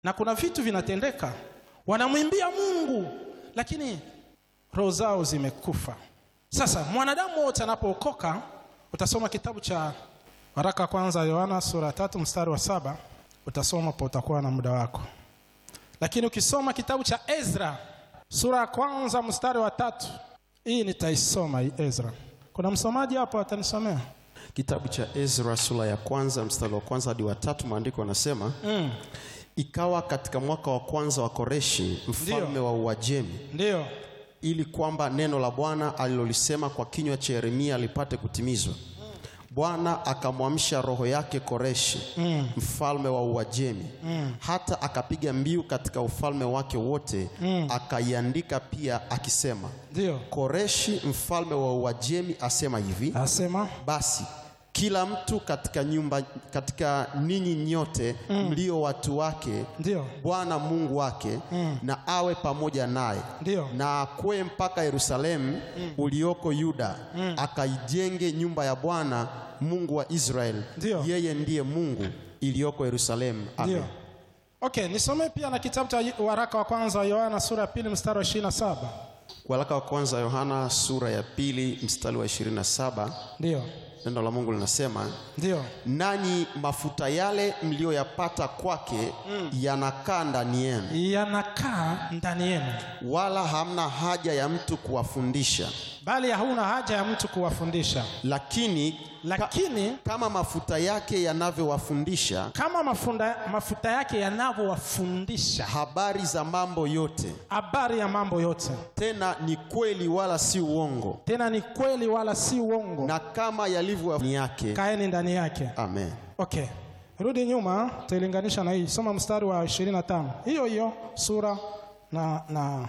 na kuna vitu vinatendeka, wanamwimbia Mungu, lakini roho zao zimekufa. Sasa mwanadamu wote anapookoka, utasoma kitabu cha waraka wa kwanza Yohana sura ya tatu mstari wa saba utasoma po, utakuwa na muda wako. Lakini ukisoma kitabu cha Ezra sura ya kwanza mstari wa tatu hii nitaisoma hii Ezra. Kuna msomaji hapo atanisomea? Kitabu cha Ezra sura ya kwanza mstari wa kwanza hadi wa tatu, maandiko yanasema Mm, ikawa katika mwaka wa kwanza wa Koreshi mfalme Ndiyo. wa Uajemi, ndiyo ili kwamba neno la Bwana alilolisema kwa kinywa cha Yeremia lipate kutimizwa. Bwana akamwamsha roho yake Koreshi Mm. mfalme wa Uajemi hata akapiga mbiu katika ufalme wake wote, akaiandika pia akisema, ndiyo, Koreshi mfalme wa Uajemi asema hivi asema basi kila mtu katika nyumba katika ninyi nyote mlio watu wake ndiyo, Bwana Mungu wake na awe pamoja naye ndiyo, na akwee mpaka Yerusalemu ulioko Yuda akaijenge nyumba ya Bwana Mungu wa Israeli Ndiyo. yeye ndiye Mungu iliyoko Yerusalemu Amen. ndiyo. Okay, nisomee pia na kitabu cha waraka wa kwanza wa Yohana sura ya pili mstari wa 27. Waraka wa kwanza Yohana sura ya pili mstari wa 27 Ndiyo, neno la Mungu linasema ndiyo, nanyi mafuta yale mliyoyapata kwake yanakaa ndani yenu, yanakaa ndani yenu, wala hamna haja ya mtu kuwafundisha. bali hauna haja ya mtu kuwafundisha. Lakini Lakini kama mafuta yake yanavyowafundisha kama mafunda, mafuta yake yanavyowafundisha habari za mambo yote, habari ya mambo yote, tena ni kweli wala si uongo, tena ni kweli wala si uongo, na kama yalivyo ni yake. kaeni ndani yake. Amen. Okay, rudi nyuma, tutailinganisha na hii. Soma mstari wa 25 hiyo hiyo sura na, na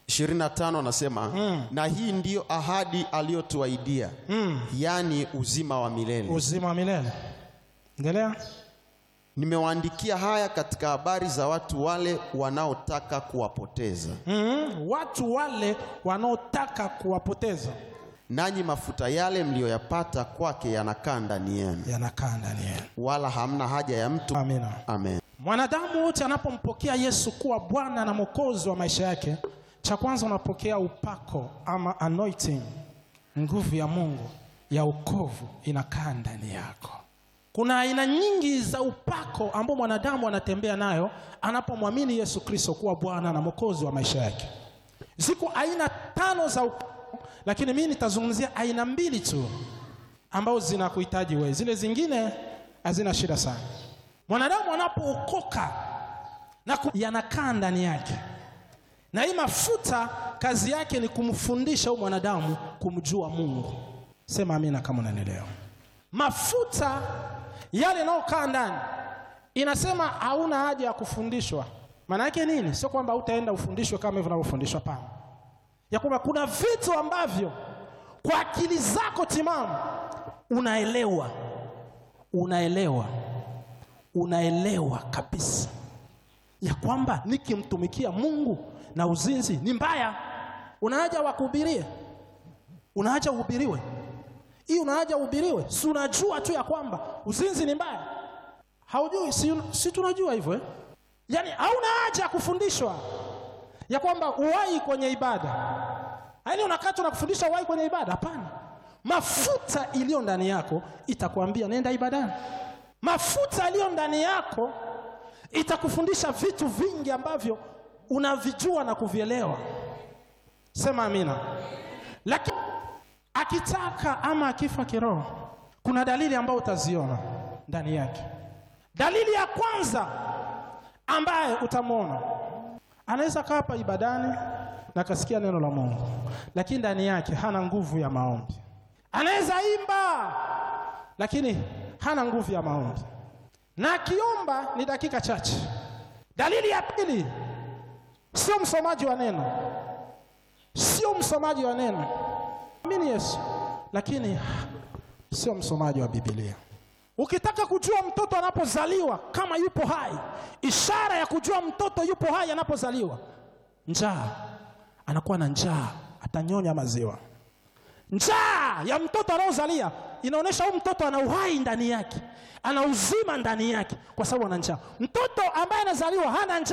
25 anasema na hii ndiyo ahadi aliyotuahidia, yaani uzima wa milele. uzima wa milele. Endelea. Nimewaandikia haya katika habari za watu wale wanaotaka kuwapoteza. Mm, watu wale wanaotaka kuwapoteza Nanyi mafuta yale mliyoyapata kwake yanakaa ndani yenu, yanakaa ndani yenu. wala hamna haja ya mtu. Amina. Amen. Mwanadamu wote anapompokea Yesu kuwa Bwana na Mwokozi wa maisha yake, cha kwanza unapokea upako ama anointing, nguvu ya Mungu ya wokovu inakaa ndani yako. Kuna aina nyingi za upako ambao mwanadamu anatembea nayo anapomwamini Yesu Kristo kuwa Bwana na Mwokozi wa maisha yake. Ziko aina tano za upako, lakini mimi nitazungumzia aina mbili tu ambazo zinakuhitaji wewe, zile zingine hazina shida sana. Mwanadamu anapookoka na ku- yanakaa ndani yake, na hii mafuta kazi yake ni kumfundisha huyu mwanadamu kumjua Mungu. Sema amina kama unanielewa. Mafuta yale yanayokaa ndani inasema hauna haja ya kufundishwa. Maana yake nini? Sio kwamba utaenda ufundishwe kama hivyo unavyofundishwa, hapana, ya kwamba kuna vitu ambavyo kwa akili zako timamu unaelewa, unaelewa unaelewa kabisa ya kwamba nikimtumikia Mungu na uzinzi ni mbaya. Unahaja wakuhubirie, unahaja uhubiriwe, hii unahaja uhubiriwe. Si unajua tu ya kwamba uzinzi ni mbaya? Haujui? Si, si tunajua hivyo eh? Yaani hauna haja ya kufundishwa ya kwamba uwai kwenye ibada, yaani unakata na kufundisha uwai kwenye ibada? Hapana, mafuta iliyo ndani yako itakwambia nenda ibadani. Mafuta yaliyo ndani yako itakufundisha vitu vingi ambavyo unavijua na kuvielewa. Sema amina. Lakini akitaka ama akifa kiroho, kuna dalili ambayo utaziona ndani yake. Dalili ya kwanza ambaye utamwona, anaweza kaa hapa ibadani na akasikia neno la Mungu, lakini ndani yake hana nguvu ya maombi. Anaweza imba lakini hana nguvu ya maombi, na akiomba ni dakika chache. Dalili ya pili, sio msomaji wa neno, sio msomaji wa neno, amini Yesu, lakini sio msomaji wa Biblia. Ukitaka kujua mtoto anapozaliwa kama yupo hai, ishara ya kujua mtoto yupo hai anapozaliwa, njaa, anakuwa na njaa, atanyonya maziwa. Njaa ya mtoto anaozalia inaonyesha huyu mtoto ana uhai ndani yake, ana uzima ndani yake, kwa sababu ana njaa. Mtoto ambaye anazaliwa hana njaa